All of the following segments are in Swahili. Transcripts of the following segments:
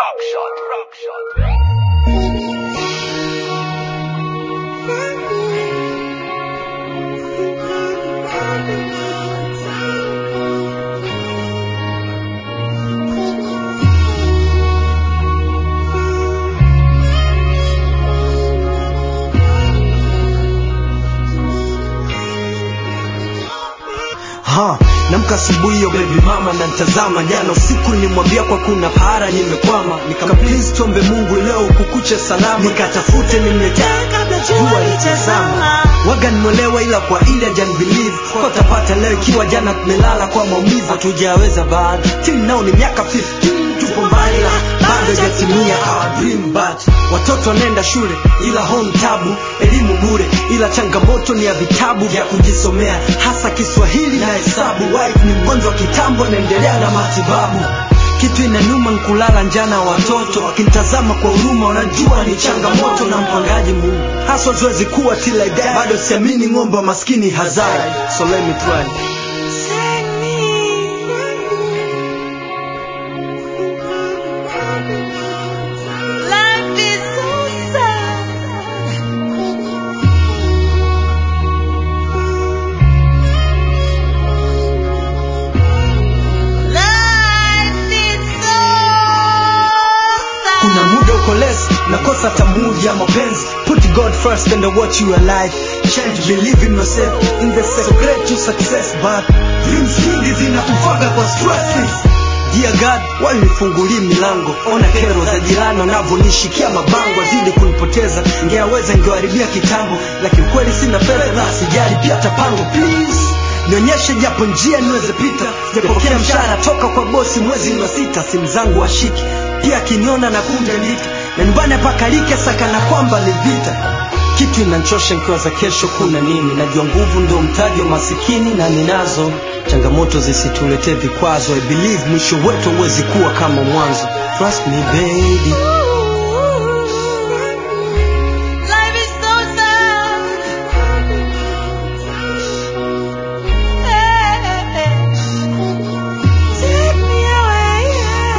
Ha, namka asubuhi hiyo baby mama na ntazama jana usiku nilimwambia kwa kuna para nimekwama nikam please tuombe Mungu leo kukuche salama nikatafute nimletea kabla jua litazama waga nimwelewa ila kwa ile hajan believe kwa tapata leo ikiwa jana tumelala kwa maumivu hatujaweza bado till now ni miaka 15 tupo mbali na bado hajatimia our dream but watoto wanaenda shule ila home tabu elimu bure ila changamoto ni ya vitabu vya kujisomea hasa Kiswahili na hesabu wife ni mgonjwa kitambo naendelea na matibabu kitu inanuma nkulala njana watoto wakinitazama kwa huruma wanajua ni changamoto na mpangaji Mungu haswa zoezi kuwa till I die bado siamini ng'ombe wa maskini hazai so let me try Life is so sad. Life is so sad. kuna muda uko less nakosa tamuji ya mapenzi put god first and watch you alive change believe in yourself in the secret to success but dreams nyingi zinakufaga kwa stresses Dear God, walinifungulia milango, ona kero za jirani wanavyonishikia mabango, zidi kunipoteza, ngeweza ngewaribia kitambo, lakini kweli sina fedha na sijali pia tapango, please nionyeshe japo njia niweze pita, sijapokea mshahara toka kwa bosi mwezi wa sita, simu zangu washiki, pia akiniona na kunja ndika, na nyumbani pakalike sakana kwamba ni vita kitu inanchosha nikiwa za kesho kuna nini najua nguvu ndio mtaji wa masikini na ninazo changamoto zisituletee vikwazo i believe mwisho wetu huwezi kuwa kama mwanzo trust me baby Life is so sad. Take me away.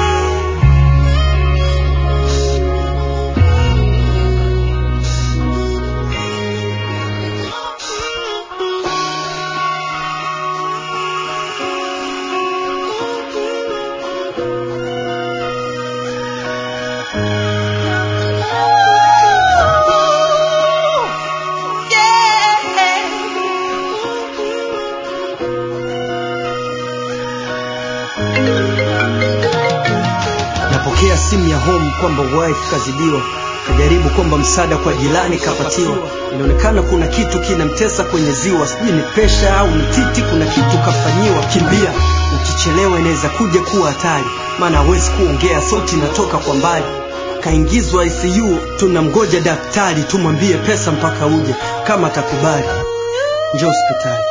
napokea simu ya home kwamba wife kazidiwa kajaribu kwamba msaada kwa jirani kapatiwa inaonekana kuna kitu kinamtesa kwenye ziwa sijui ni presha au ni titi kuna kitu kafanyiwa kimbia ukichelewa inaweza kuja kuwa hatari maana hawezi kuongea sauti inatoka kwa mbali kaingizwa ICU tunamgoja daktari tumwambie pesa mpaka uje kama atakubali njoo hospitali